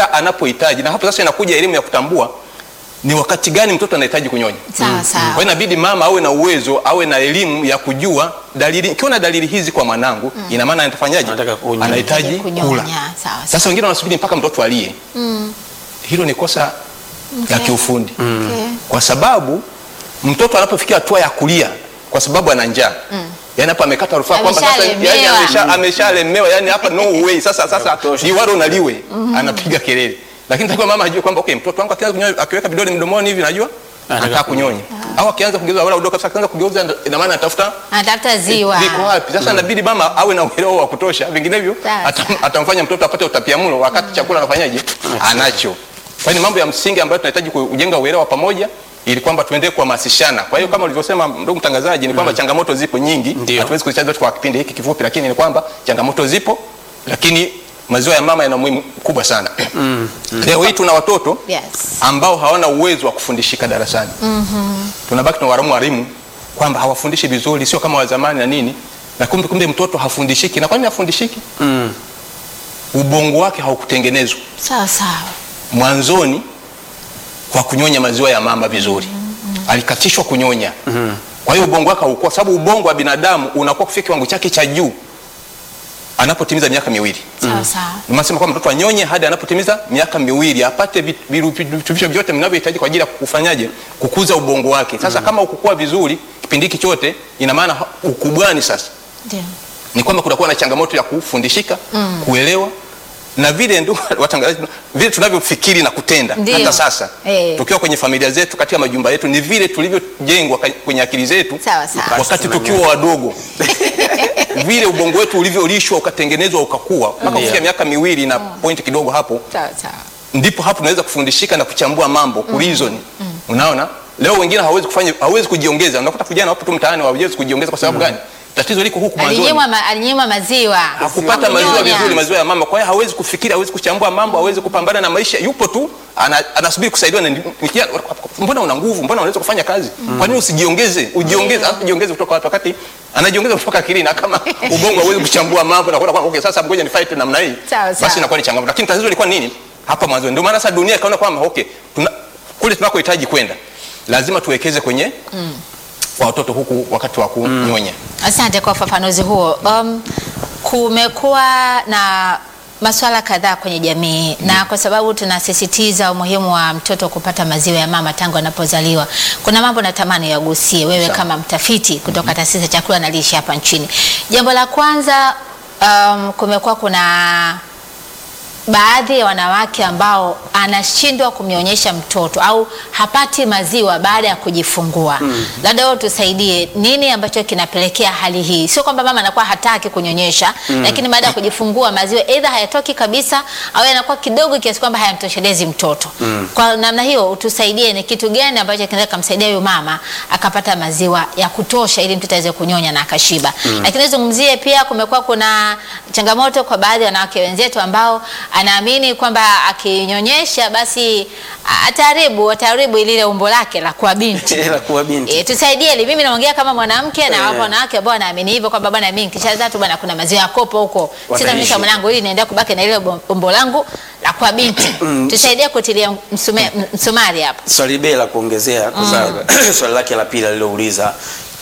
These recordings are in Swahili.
kila anapohitaji, na hapo sasa inakuja elimu ya kutambua ni wakati gani mtoto anahitaji kunyonya. Sawa sawa. Kwa hiyo inabidi mama awe na uwezo, awe na elimu ya kujua dalili. Ikiona dalili hizi kwa mwanangu, ina maana atafanyaje? Anataka kunyonya. Anahitaji Kunyonya. kula. Sawa sawa. Sasa wengine wanasubiri mpaka mtoto alie. Hilo ni kosa la kiufundi Okay. kwa sababu mtoto anapofikia hatua ya kulia kwa sababu ana njaa yani hapa amekata rufaa kwamba sasa yani Ameshalemewa. amesha ameshalemewa yani hapa no way sasa sasa kutosha. liwalo na liwe anapiga kelele lakini takiwa mama ajue kwamba okay mtoto wangu akianza kunyonya akiweka vidole mdomoni hivi najua Anataka anataka kunyonya au akianza kugeuza wala udoka sasa akianza kugeuza ina maana anatafuta Anatafuta ziwa. viko wapi sasa inabidi mama awe na uelewa wa kutosha vinginevyo Sawa, atam- sawa. atamfanya mtoto apate utapiamlo wakati chakula anafanyaje anacho kwa hiyo ni mambo ya msingi ambayo tunahitaji kujenga uelewa pamoja ili kwamba tuendelee kuhamasishana kwa hiyo kama ulivyosema ndugu mtangazaji ni kwamba changamoto zipo nyingi Ndio. hatuwezi kuzicheza zote kwa kipindi hiki kifupi lakini ni kwamba changamoto zipo lakini maziwa ya mama yana umuhimu mkubwa sana leo hii tuna watoto Yes. ambao hawana uwezo wa kufundishika darasani tunabaki na walimu walimu kwamba hawafundishi vizuri sio kama wa zamani na nini na kumbe kumbe mtoto hafundishiki na kwa nini hafundishiki Mm. ubongo wake haukutengenezwa Sawa sawa. mwanzoni kwa kunyonya maziwa ya mama vizuri alikatishwa kunyonya kwa hiyo ubongo wake haukuwa sababu ubongo wa binadamu unakuwa kufika kiwango chake cha juu anapotimiza miaka miwili Sawa sawa. Nasema kwamba mtoto anyonye hadi anapotimiza miaka miwili apate vit- virutubisho vyote vinavyohitaji kwa ajili ya kufanyaje kukuza ubongo wake. Sasa kama ukukua vizuri kipindi hiki chote, ina maana ha- ukubwani sasa Ndio. ni kwamba kutakuwa na changamoto ya kufundishika kuelewa na vile ndugu watangazaji, vile tunavyofikiri na kutenda Ndio. hata sasa Eh. tukiwa kwenye familia zetu, katika majumba yetu, ni vile tulivyojengwa ka- kwenye akili zetu Sawa sawa. wakati Basi tukiwa wadogo vile ubongo wetu ulivyolishwa ukatengenezwa ukakua mpaka Ndio. kufikia miaka miwili na point kidogo hapo Sawa sawa. ndipo hapo tunaweza kufundishika na kuchambua mambo ku reason unaona leo wengine hawezi kufanya hawezi kujiongeza unakuta vijana wapo tu mtaani hawezi kujiongeza kwa sababu gani tatizo liko huku mwanzoni Alinyimwa ma, alinyimwa maziwa. hakupata maziwa Kunyonya. vizuri maziwa ya mama kwa hiyo hawezi kufikiri hawezi kuchambua mambo hawezi kupambana na maisha yupo tu ana, anasubiri kusaidiwa na ni kijana, mbona una nguvu mbona unaweza kufanya kazi kwa nini usijiongeze ujiongeze hata jiongeze kutoka wapi wakati anajiongeza kutoka akilini na kama ubongo hawezi kuchambua mambo na kuona kwamba okay sasa ngoja ni fight namna hii Sawa, sawa. basi inakuwa ni changamoto lakini tatizo lilikuwa nini hapa mwanzo ndio maana sasa dunia ikaona kwamba okay tuna, kule tunakohitaji kwenda lazima tuwekeze kwenye kwa watoto huku wakati wa kunyonya Asante kwa ufafanuzi huo. Um, kumekuwa na masuala kadhaa kwenye jamii na kwa sababu tunasisitiza umuhimu wa mtoto kupata maziwa ya mama tangu anapozaliwa, kuna mambo natamani yagusie wewe Sawa. kama mtafiti kutoka taasisi ya chakula na lishe hapa nchini. Jambo la kwanza, um, kumekuwa kuna baadhi ya wanawake ambao anashindwa kumnyonyesha mtoto au hapati maziwa baada ya kujifungua. Labda wewe tusaidie, nini ambacho kinapelekea hali hii? Sio kwamba mama anakuwa hataki kunyonyesha, lakini baada ya kujifungua maziwa aidha hayatoki kabisa au yanakuwa kidogo kiasi kwamba hayamtoshelezi mtoto. Kwa namna hiyo, utusaidie ni kitu gani ambacho kinaweza kumsaidia huyu mama akapata maziwa ya kutosha ili mtoto aweze kunyonya na akashiba. Lakini zungumzie pia, kumekuwa kuna changamoto kwa baadhi ya wanawake wenzetu ambao anaamini kwamba akinyonyesha basi ataharibu ataharibu lile umbo lake la kuwa binti. La kuwa binti. E, tusaidie ili mimi naongea kama mwanamke na Eh. wapo wanawake ambao wanaamini hivyo kwamba bwana mimi nikishazaa tu bwana kuna maziwa ya kopo huko. Wataishi. Sitamnyonyesha mwanangu ili niendelee kubaki na ile umbo langu la kuwa binti. Tusaidie kutilia msume, msumari hapo. swali bei la kuongezea kwa sababu swali lake la pili alilouliza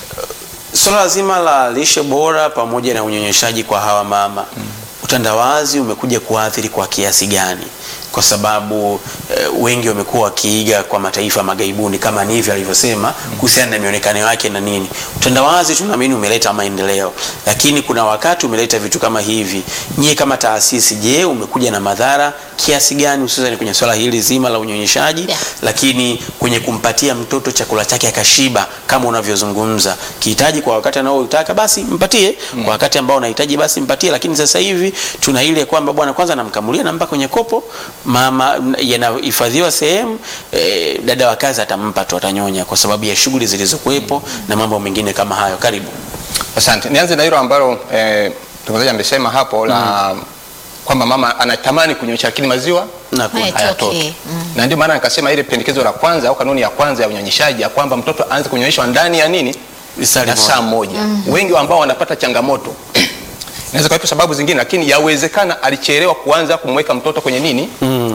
swala zima la lishe bora pamoja na unyonyeshaji kwa hawa mama utandawazi umekuja kuathiri kwa kiasi gani kwa sababu eh, wengi wamekuwa wakiiga kwa mataifa magaibuni kama ni hivyo alivyosema kuhusiana na mionekano yake na nini utandawazi tunaamini umeleta maendeleo lakini kuna wakati umeleta vitu kama hivi nyie kama taasisi je umekuja na madhara kiasi gani hususan kwenye swala hili zima la unyonyeshaji Yeah. lakini kwenye kumpatia mtoto chakula chake akashiba kama unavyozungumza kihitaji kwa wakati anaoutaka basi mpatie kwa wakati ambao unahitaji basi mpatie lakini sasa hivi tuna ile kwamba bwana kwanza namkamulia nampa kwenye kopo mama m- yanahifadhiwa sehemu eh, dada wa kazi atampa tu atanyonya kwa sababu ya shughuli zilizokuwepo na mambo mengine kama hayo karibu Asante. Nianze na hilo ambalo eh, mtangazaji amesema hapo la kwamba mama anatamani kunyonyesha lakini maziwa na ku- Haya. hayatoki. Hayatoki. Mm. Na ndio maana nikasema ile pendekezo la kwanza au kanuni ya kwanza ya unyonyeshaji ya kwamba mtoto aanze kunyonyeshwa ndani ya nini? Lisali Ya moja. saa moja. Wengi ambao wanapata changamoto inaweza kuwepo sababu zingine, lakini yawezekana alichelewa kuanza kumweka mtoto kwenye nini?